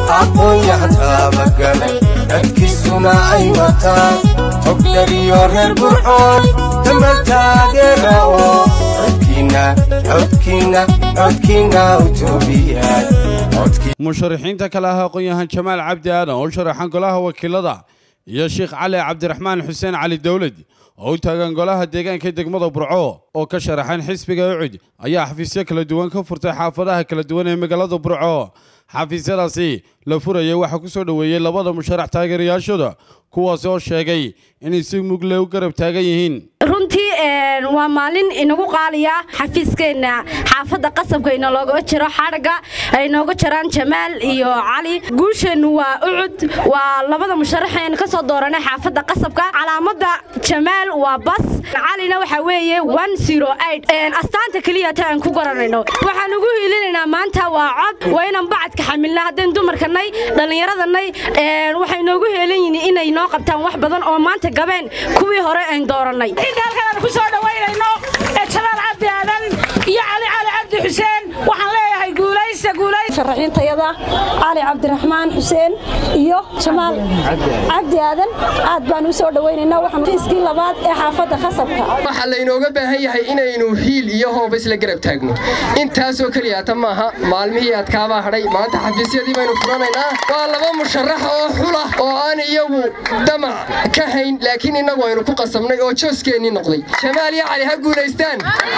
aqoon-yahan taabagalay dadkiisuna ay wataan hogdariyo reer burcoon dambal taageera oo codkiinna codkiinna codkiinna utoobiyaad musharaxiinta kale ah aqoon-yahan jamaal cabdi aadan oo sharaxan golaha wakiilada iyo sheekh cali cabdiraxmaan xuseen cali dowlad oo u taagan golaha deegaanka degmada burco oo ka sharaxan xisbiga ucud ayaa xafiisyo kala duwan ka furtay xaafadaha kala duwan ee magaalada burco xafiisyadaasi la furayay waxaa ku soo dhoweeyey labada musharax taageerayaashooda kuwaasi oo sheegay inay si mugle u garab taagan yihiin runtii waa maalin inagu qaaliya xafiiskeenna xaafadda qasabka inalooga jiro xadhagga ay nooga jiraan jamaal iyo cali guusheennu waa ucud waa labada musharaxeen ka soo dooranay xaafadda qasabka calaamadda jamaal waa bas calina waxaa weeye astaanta keliya ta aan ku garanayno waxaan ugu hiilinaynaa maanta waa cod waa inaan bacadka xamilna haddeen dumarkanay dhallinyaradanay waxay noogu heelan yihiin inay noo qabtaan wax badan oo maanta gabeen kuwii hore aan doorannay ku soo dhawaynayno ee jamaal cabdi aadan iyo cali cali cabdi xuseen waxaan leeyahay guulaysta guulaysta sharaxiintayada cali cabdiraxmaan xuseen iyo jamaal cabdi aadan aad baan u soo dhawaynaynaa waxaan fiiskii labaad ee xaafadda khasabka waxaa laynooga baahan yahay inaynu hiil iyo hooba isla garab taagno intaasoo keliyaata maaha maalmihii adkaabaa hadhay maanta xafiisyadii baynu furanaynaa waa laba musharax oo xula oo aan iyagu damac ka hayn laakiin innagu aynu ku qasabnay oo jooskeenii noqday jamaal iyo cali ha guulaystaan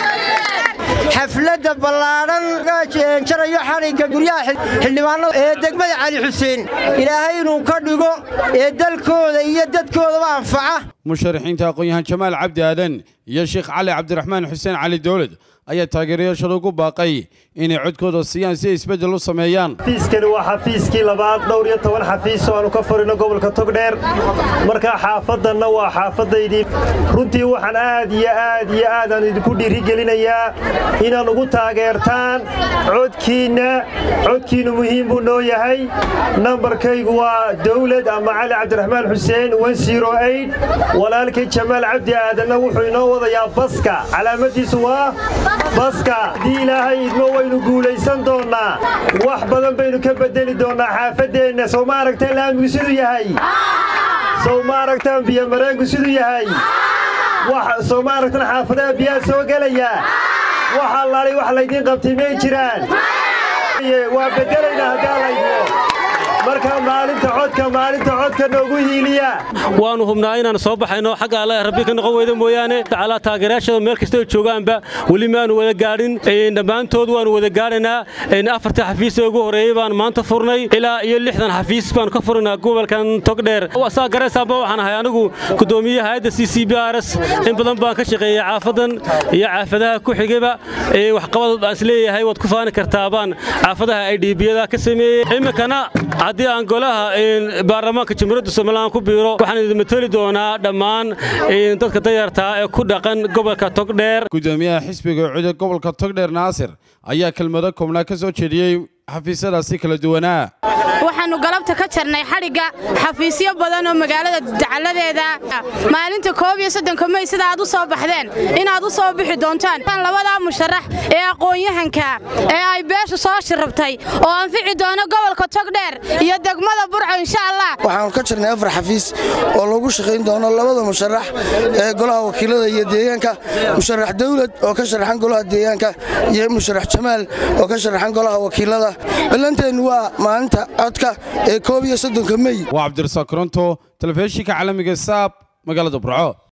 xafladda ballaadhan jarayo xadhigga guryaha xildhibaanada ee degmada cali xuseen ilaahay inuu ka dhigo ee dalkooda iyo dadkoodaba anfaca musharaxiinta aqoon-yahan jamaal cabdi aadan iyo sheekh cali cabdiraxmaan xuseen cali dowlad ayaa taageerayaashooda ugu baaqay inay codkooda siiyaan si ay isbeddel u sameeyaan xafiiskani waa xafiiskii labaad dhowr iyo toban xafiis oo aanu ka furino gobolka togdheer markaa xaafaddanna waa xaafaddaydii runtii waxaan aad iyo aad iyo aadaan idinku dhiirigelinayaa inaad ugu taageertaan codkiinna codkiinnu muhiim buu noo yahay nambarkaygu waa dawlad ama cali cabdiraxmaan xuseen walaalkay jamaal cabdi aadanna wuxuu inoo wadayaa baska calaamadiisu waa baska haddii ilaahay idmo waynu guulaysan doonnaa wax badan baynu ka beddeli doonnaa xaafaddeenna sow ma aragtaan laamigu siduu yahay sow ma aragtaan biyomareenku siduu yahay sow ma aragtaan xaafadaha biyaha soo gelaya wax allaalay wax laydiin qabtay may jiraan waa beddelaynaa haddaa laydmo marka maalinta codka maalinta codka noogu hiiliya waannu hubnaa inaan soo baxayno xagga alle rabbi ka noqon weyda mooyaane tacalaa taageerayaashada meel kastoo joogaanba weli maanu wada gaadhin dhammaantood waannu wada gaadhaynaa afarta xafiis ee ugu horreeyey baan maanta furnay ilaa iyo lixdan xafiis baanu ka furnaynaa gobolkan togdheer saa garaysaanba waxaan ahay anigu gudoomiye hayadda c c b r s in badan baan ka shaqeeyey caafadan iyo caafadaha ku xigayba waxqabad aan isleeyahay waad ku faani kartaa baan caafadaha ay dhiibiyada ka sameeyey iminkana haddii aan golaha baarlamaanka jamhuuriyadda somalilan ku biiro waxaan idin mateli doonaa dhammaan dadka dayartaa ee ku dhaqan gobolka togdheer gudoomiyaha xisbiga cude gobolka togdheer naasir ayaa kelmado koobnaa ka soo jeediyey xafiisyadaasi kala duwanaa waxaannu galabta ka jarnay xadhigga xafiisyo badan oo magaalada dacaladeeda maalinta koob iyo soddonka mey sida aad u soo baxdeen inaad u soo bixi doontaan labadaa musharax ee aqoon-yahanka ee ay beesha soo shirabtay oo anfici doono gobolka togdheer iyo degmada burco insha allah waxaannu ka jirnay afar xafiis oo lagu shaqayn doono labada musharax ee golaha wakiilada iyo deegaanka musharax dawlad oo ka sharaxan golaha deegaanka iyo musharax jamaal oo ka sharaxan golaha wakiilada ballanteennu waa maalinta codka ee koob iyo soddonka mey waa cabdirasaaq koronto telefishinka caalamiga saab magaalada burco